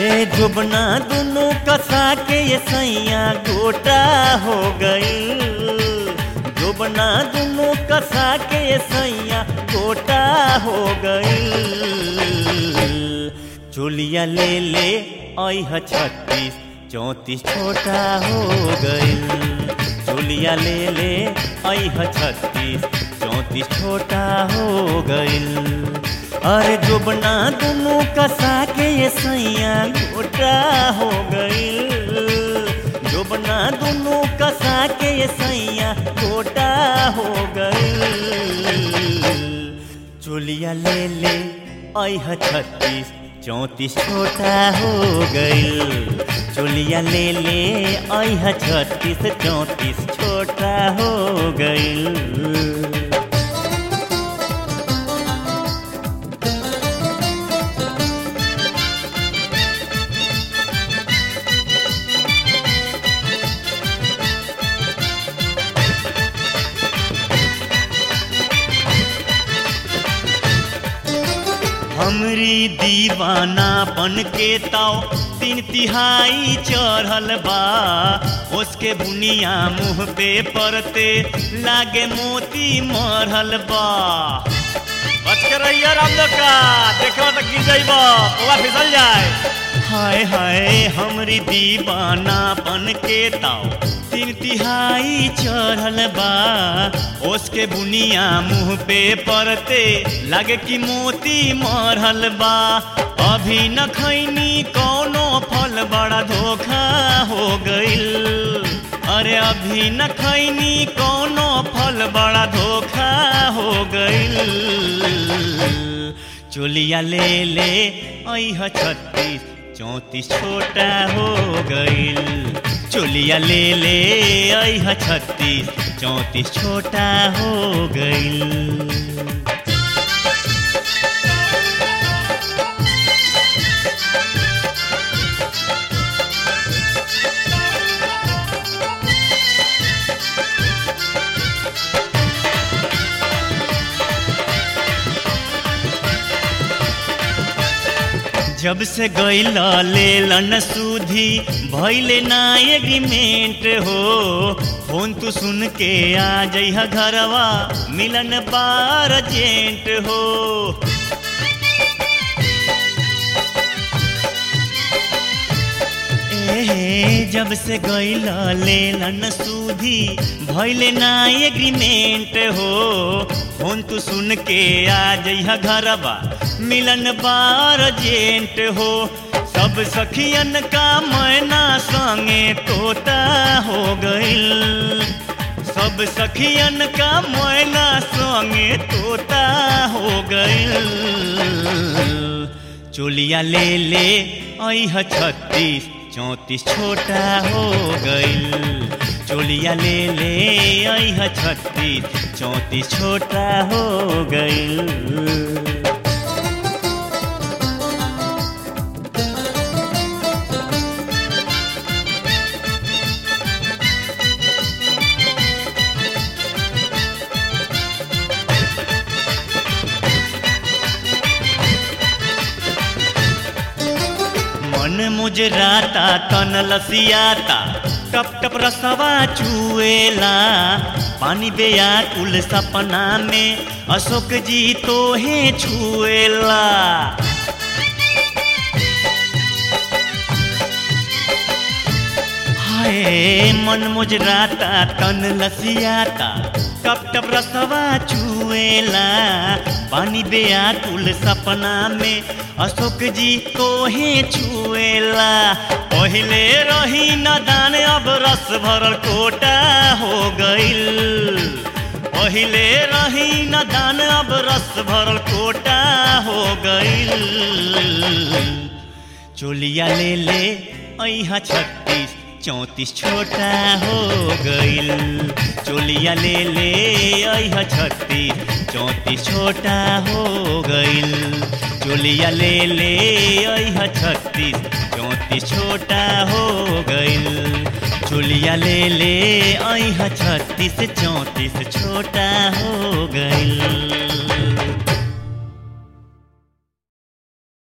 ए जुबना दुनू कसा के ये सैया गोटा हो गई जुबना दुनू कसा के ये सैया गोटा हो गई चुलिया ले ले ऐह छत्तीस चौंतीस छोटा हो गई चुलिया ले ले ऐह छत्तीस चौंतीस छोटा हो गई अरे जुबना दुनू कसा के ये सैया गोटा हो गई जुबना दुनू कसा के ये सैया गोटा हो गई चुलिया ले ले ऐह छत्तीस चौंतीस छोटा हो गई चुलिया ले ले ऐह छत्तीस चौंतीस छोटा हो गई हमरी दीवाना बन के ताओ तीन तिहाई चढ़ल बा उसके बुनिया मुंह पे परते लागे मोती मरल बा बच के रहिए राम का देखो तो गिर जाइबा ओला फिसल जाए हाय हाय हमरी दीवाना बन के ताओ तीन तिहाई चढ़ल बा उसके बुनिया मुंह पे परते लगे कि मोती मरल बा अभी न खैनी कौनो फल बड़ा धोखा हो गइल अरे अभी न खैनी कौनो फल बड़ा धोखा हो गइल चुलिया ले ले ऐह छत्तीस चौंतीस छोटा हो गइल चुलिया ले ले ऐह छत्तीस चौंतीस छोटा हो गइल जब से गैला लेलन सूधी भैले ना एग्रीमेंट हो फोन तू सुन के आ जइहा घरवा मिलन बार जेंट हो ए जब से गैला लेलन सूधी भैले ना एग्रीमेंट हो फोन तू सुन के आ जइहा घरवा मिलन बार जेंट हो सब सखियन का मैना संगे तोता हो गइल सब सखियन का मैना संगे तोता हो गइल चोलिया ले ले ऐह छत्तीस चौंतीस छोटा हो गइल चोलिया ले ले ऐह छत्तीस चौंतीस छोटा हो गइल मन मुजराता तन लसियाता टप टप रसवा चुएला पानी बेया कुल सपना में अशोक जी तो है छुएला हाय मन मुजराता तन लसियाता टप टप रसवा चुएला पानी बेया कुल सपना में अशोक जी तो है छुएला पहले रही नदान अब रस भरल कोटा हो गइल पहले रही नदान अब रस भरल कोटा हो गइल चोलिया ले ले ऐहा छत्तीस चौंतीस छोटा हो गइल चोलिया ले ले ऐहा छत्तीस चौंतीस छोटा हो गइल चोलिया ले ले ऐहा छत्तीस चौंतीस छोटा हो गइल चोलिया ले ले ऐहा छत्तीस चौंतीस छोटा हो गइल